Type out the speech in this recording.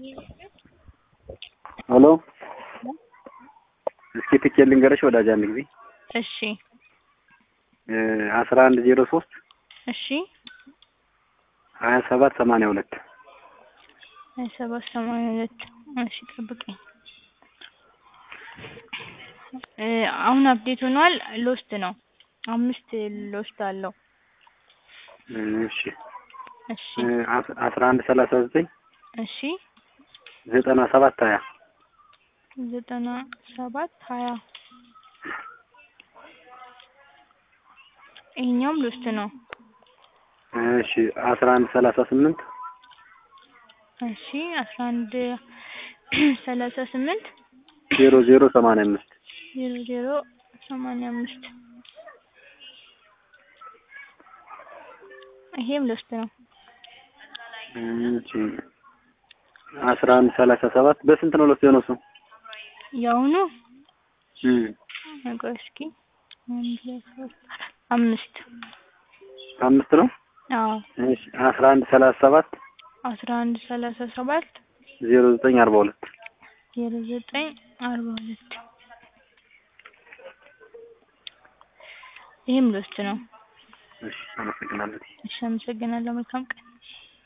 ሄሎ እስኪ ትኬት ልንገርሽ ወዳጅ አንድ ጊዜ እሺ አስራ አንድ ዜሮ ሶስት እሺ ሀያ ሰባት ሰማንያ ሁለት ሀያ ሰባት ሰማንያ ሁለት እሺ ጠብቀኝ እ አሁን አፕዴት ሆኗል ሎስት ነው አምስት ሎስት አለው እሺ እሺ አስራ አንድ ሰላሳ ዘጠኝ እሺ ዘጠና ሰባት ሀያ ዘጠና ሰባት ሀያ ይሄኛውም ሎስት ነው እሺ አስራ አንድ ሰላሳ ስምንት እሺ አስራ አንድ ሰላሳ ስምንት ዜሮ ዜሮ ሰማንያ አምስት ዜሮ ዜሮ ሰማንያ አምስት ይሄም ሎስት ነው እሺ አስራ አንድ ሰላሳ ሰባት በስንት ነው ለሱ የሆነው እሱ? የአሁኑ እም ቆይ እስኪ አንድ ሁለት ሶስት አራት አምስት አምስት ነው። አዎ እሺ አስራ አንድ ሰላሳ ሰባት አስራ አንድ ሰላሳ ሰባት ዜሮ ዘጠኝ አርባ ሁለት ዜሮ ዘጠኝ አርባ ሁለት ይሄም ሎስት ነው። እሺ አመሰግናለሁ። እሺ አመሰግናለሁ። መልካም ቀን